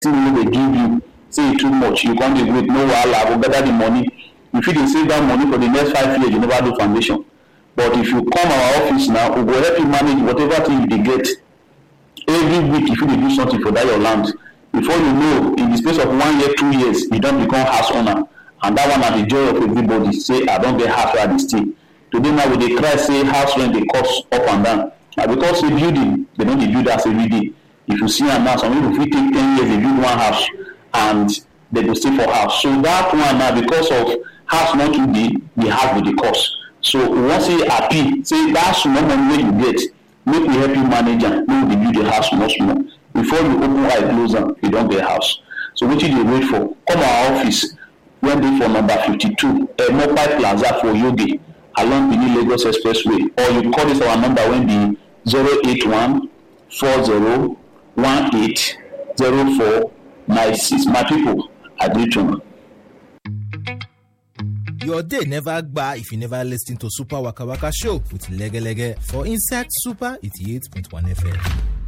thing wey dey give you say e too much you come dey wait no wahala i go gather the money you fit dey save that money for the next five years you never do foundation but if you come our office now we go help you manage whatever thing you dey get every week you fit dey do something for that your land before you know in the space of one year two years you don become house owner and that one na the joy of everybody say i don get house wey i dey stay today now we dey cry say house rent dey cost up and down na because say building they no dey build house every day if you see am now some people fit take ten years dey build one house and they go stay for house so that one na because of house no too dey the house go dey cost so we wan say happy say that small money wey you get make we help you manage am make we dey build your house small small before you open eye close am you don get house so wetin you dey wait for come our office wey dey for number fifty-two emopai plaza for yobe along benin lagos expressway or you call this our number wey be zero eight one four zero one eight zero four nine six my people i greet una. Your day never gba if you never listen to Super Waka Waka Show with Lege Lege for Inside Super 88.1 FM.